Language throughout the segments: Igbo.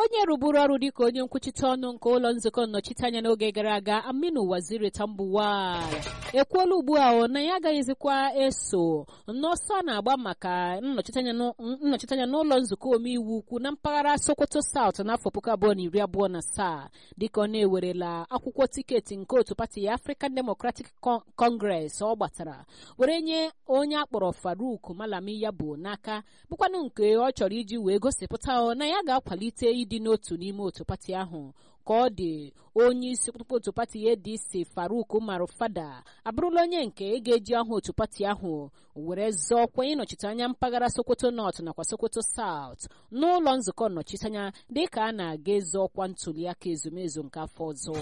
onye rụburu ọrụ dịka onye nkwuchite ọnụ nke ụlọ nzukọ nnọchiteanya n'oge gara aga aminu waziri tambuwal ekwuola ugbu a na ya agaghịzikwa eso n'ọsọ a na-agba maka nnọchiteanya n'ụlọ nzukọ omeiwu ukwu na mpaghara sokoto saut n'afọ puku abụọ na iri abụọ na asaa dịka ọ na-ewerela akwụkwọ tiketi nke otu pati ya african democratic congress ọ gbatara were nye onye akpọrọ faruk malami ya bụ n'aka bụkwanụ nke ọ chọrọ iji wee gosipụta na ya ga-akwalite ịdị n'otu n'ime otu pati ahụ ka ọ dị onye isi okpukpe otu pati adc faruk umaru fada abụrụla onye nke ị ga-eji aha otu pati ahụ were zọọkwa ịnọchite anya mpaghara sokoto north nakwa sokoto south n'ụlọ nzukọ nnọchiteanya dịka a na-aga ịzọ ọkwa ntuliaka ezumezu nke afọ ọzọ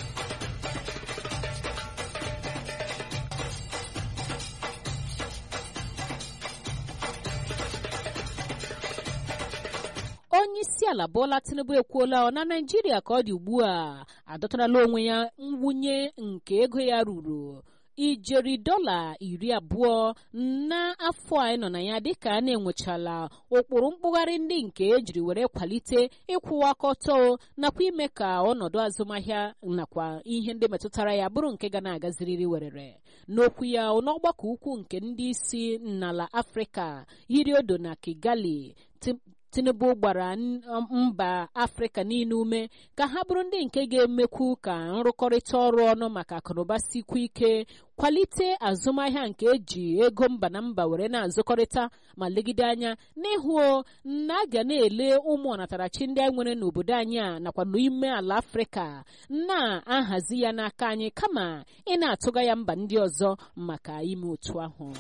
onye isi ala Bola Tinubu ekwuola na Naịjirịa ka ọ dị ugbu a adọtarala onwe ya mwunye nke ego ya ruru ijeri dọla iri abụọ n'afọ a nọ na ya dịka a na-enwechala ụkpụrụ mkpụgharị ndị nke ejiri were kwalite ịkwụwa aka ọtọ nakwa ime ka ọnọdụ azụmahịa nakwa ihe ndị metụtara ya bụrụ nke ga na-agaziriri werere n'okwu ya n'ọgbakọ ukwu nke ndị isi n'ala afrịka yiri odo na kigali tinubu gbara mba afrịka niile ume ka ha bụrụ ndị nke ga-emekwu ka nrụkọrịta ọrụ ọnụ maka akụnụba sikwa ike kwalite azụmahịa nke eji ego mba na mba were na-azụkọrịta ma legide anya n'ịhụ na a ga na-ele ụmụ ọnatarachi ndị anyị nwere n'obodo anyị a nakwa n'ime ala afrịka na-ahazi ya n'aka anyị kama ị na-atụga ya mba ndị ọzọ maka ime otu ahụ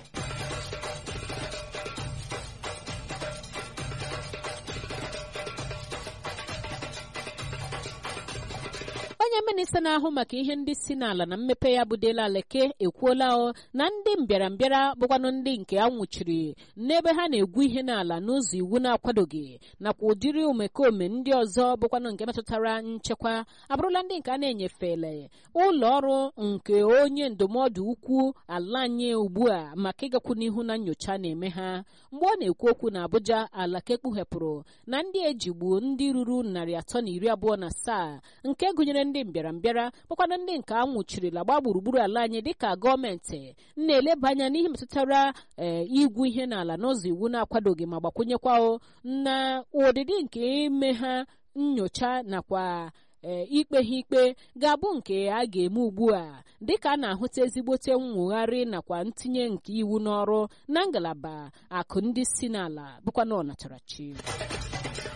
onye minista na-ahụ maka ihe ndị si n'ala na mmepe ya bụ Dela Aleke ekwuola na ndị mbịarambịara bụkwanụ ndị nke a nwụchiri n'ebe ha na-egwu ihe n'ala n'ụzọ iwu na-akwadoghị nakwa ụdịrị omekome ndị ọzọ bụkwanụ nke metụtara nchekwa abụrụla ndị nke a na-enyefele ụlọ ọrụ nke onye ndụmọdụ ukwu ala anyị ugbu a maka ịgakwu n'ihu na nyocha na-eme ha mgbe ọ na-ekwu okwu na Abuja Alake kpughepụrụ na ndị ejigbu ndị ruru narị atọ na iri abụọ na asaa nke gụnyere ndị mbịarambịara bụkwana ndị nke a nwụchirila gbaa gburugburu ala anyị dịka gọọmenti na-eleba anya n'ihe metụtara ee igwu ihe n'ala n'ụzọ iwu na-akwadoghị ma gbakwunyekwa na ụdịdị nke ime ha nyocha nakwa ee ikpe ha ikpe ga-abụ nke a ga-eme ugbu a dịka a na-ahụta ezigbote nwogharị nakwa ntinye nke iwu n'ọrụ na ngalaba akụ ndị si n'ala bụkwa na ọnatarachi